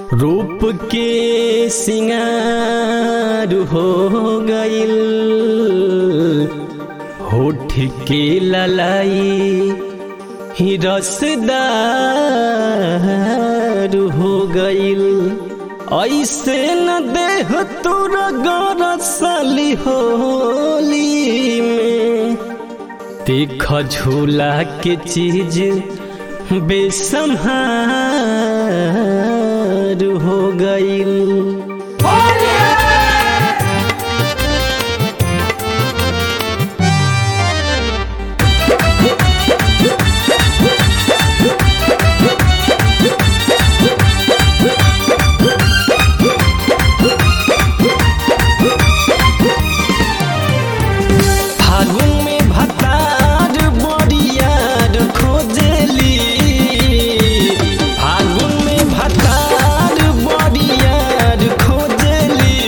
रूप के सिंगार हो गइल होठ के ललाई ही रसदार हो गइल ऐसे न देह तोरा गरसली होली में देख झूला के चीज बेसम्हार हो गइल फागुन में भतार बरियार खोजली फागुन में भतार बरियार खोजली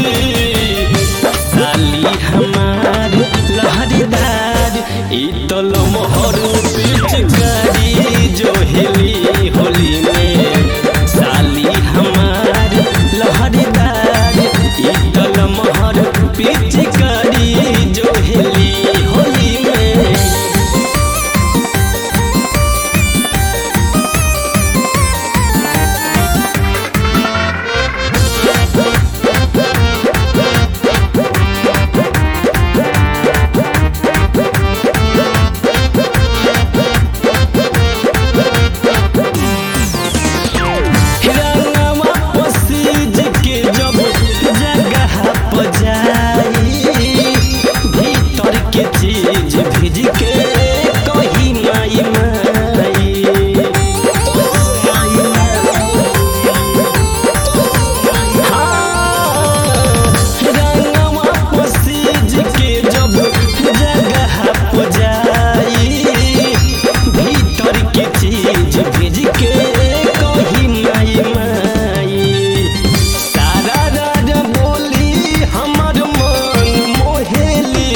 साली हमार लहरीदार ई तो लमहर पिचकारी जो हेली होली में साली हमार लहरीदार ई तो लमहर पिचकारी जो हेली होली में रंगवा पसीज के जब जगह पर जाई भीतर के चीज भीज के कही माई माई रंगवा पसीज के जब जगह पर जाई भीतर के चीज भेज के कही माई माई सारा राज बोली हमर मन मोहेली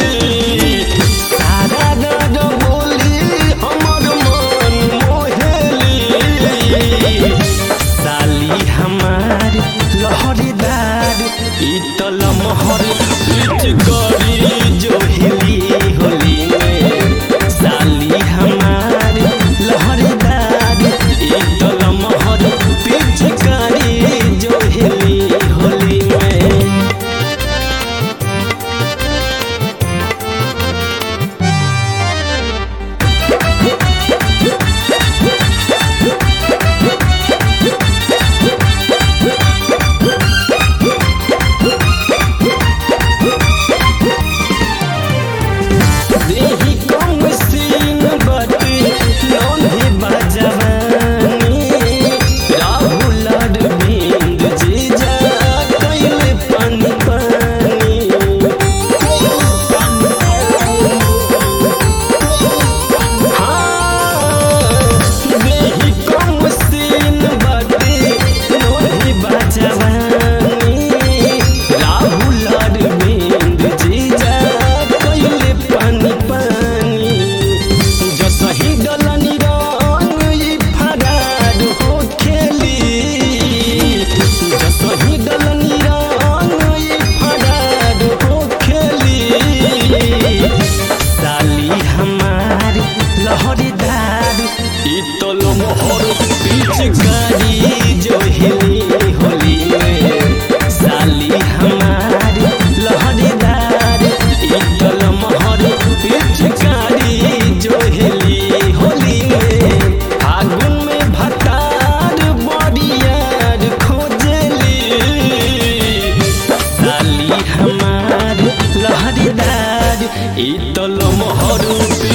सारा राज बोली हमर मन मोहेली साली हमार लहरीदार ई तो लमहर बीच गरी जो हिली होली में साली हमार लहरीदार ई तो लमहर बीच गरी जो हिली होली में देही कम सीन बाटे लोंधी बजवानी राहुल अरविंद जीजा कैले पानी पानी हाँ देही कम सीन बाटे लोंधी बजवानी राहुल अरविंद जीजा कैले पानी पानी जसही डलनी रंग ई फरार हो खेली जसही डलनी रंग ई फरार हो खेली साली हमार लहरीदार ई तो लमहर बीच गाड़ी जो हिली होली में साली हमार लहरीदार ई तो लमहर बीच गाड़ी जो हिली होली में फागुन में भतार बरियार खोजली साली हमार लहरीदार ई तो लमहर